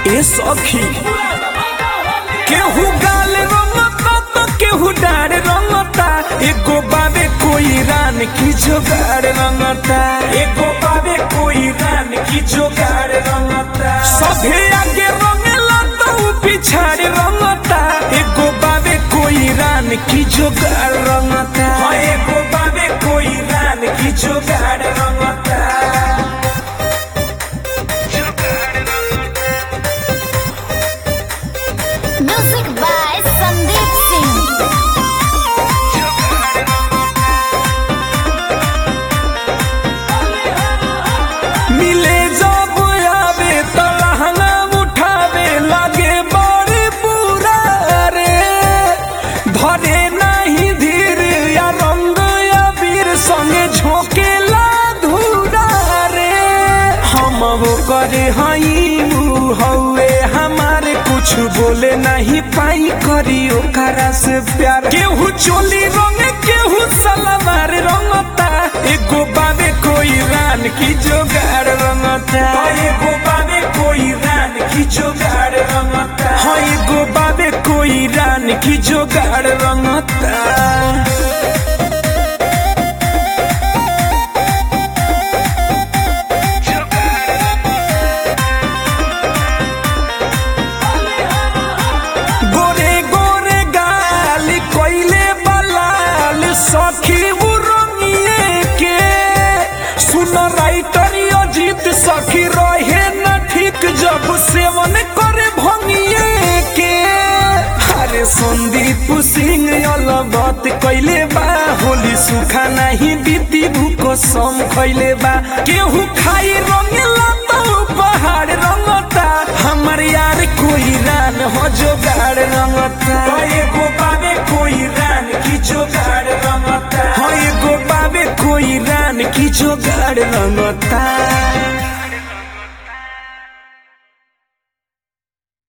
ए सखी केहू गाल रंगता तो केहू डार रंगता एगो बाबे कोई रान की जोगाड़ रंगता एगो बाबे कोई रान की जोगाड़ रंगता सभे आगे रंगेला तो ऊ पिछाड़ रंगता एगो बाबे कोई रान की जोगाड़ रंगता हाँ, एगो बाबे कोई रान की जोगाड़ रंगता Music by Sandeep Singh. मिले जब आवे तो लहंगा उठावे लगे बड़े बुरा रे धरे नहीं धीर या रंग या वीर संगे झोंकेला धूरा रे हम वो करे हई ऊ हौवे हमारे कुछ बोले नहीं पाई करी ओकरा से प्यार केहू चोली रंग केहू सलवार रंगता एगो बाबे कोई रान की जोगाड़ रंगता एगो बाबे कोई रान की जोगाड़ रंगता हाँ एगो बाबे कोई रान की जोगाड़ रंगता गोरे गोरे गाल कोइले बलाल सखी उरंगिए के सुन राइटर अजीत सखी रहे न ठीक जब सेवन करे भंगिए के अरे संदीप सिंह अलगत कैले बा होली सुखा नहीं बीती भूको सम खैले बा केहू खाई रंगेला तो पहाड़ रंगता हमर यार कोई रान हो जोगाड़ रंगता हाँ, एगो बाबे कोई रान की जोगाड़ रंगता हाँ एगो बाबे कोई रान की जोगाड़ रंगता